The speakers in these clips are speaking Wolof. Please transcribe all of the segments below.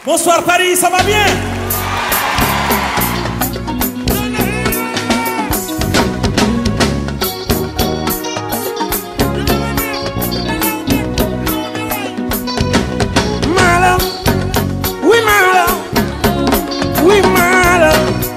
Bonsoir Paris, ça va bien Malam, oui Malam, oui Malam.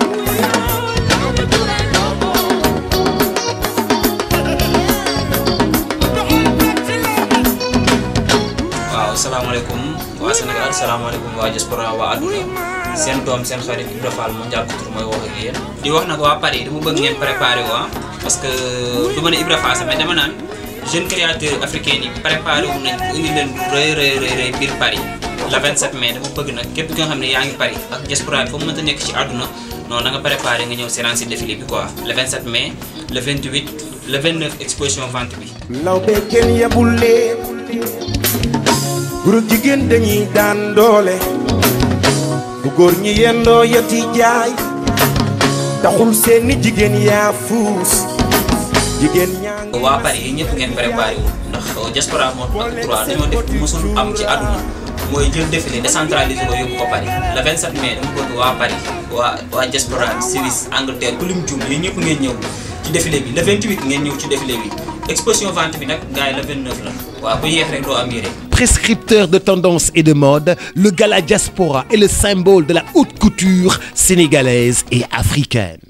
waaw salaamaaleykum waa Sénégal salaamaaleykum waa diaspora waa àdduna seen doom seen xarit Ibra Fall mondial couture mooy wax ak yéen di wax nag waa Paris dama bëgg ngeen préparé wu ah parce que du ma ne Ibra Fall sax mais dama naan jeune créateur africain yi préparé wu nañ indi leen rëy rëy rëy rëy biir Paris le 27 mai dama bëgg nag képp ki nga xam ne yaa ngi Paris ak diaspora bi foo mënta nekk ci àdduna non na nga préparé nga ñëw seetaan si défilé bi quoi le 27 mai le 28 le 29 exposition vente bi law be kenn yebul leen góor ak jigéen dañuy daan doole bu góor ñi yendoo yeti jaay taxul seeni jigéen yaa fuus jigéen ñaa ngi waa Paris yi ñëpp ngeen préparé wu ndax diaspora moo ak droit dañoo def mosul am ci àdduna mooy jël défilé décentralisé ko yóbbu ko Paris le 27 mai dama bëgg waa Paris waa waa diaspora Suisse Angleterre ku lim jum yéen ñëpp ngeen ñëw ci défilé bi le 28 ngeen ñëw ci défilé bi exposition vente bi nag gars yi le 29 la waaw bu yéex rek doo am yére Prescripteur de tendance et de mode, le gala diaspora est le symbole de la haute couture sénégalaise et africaine.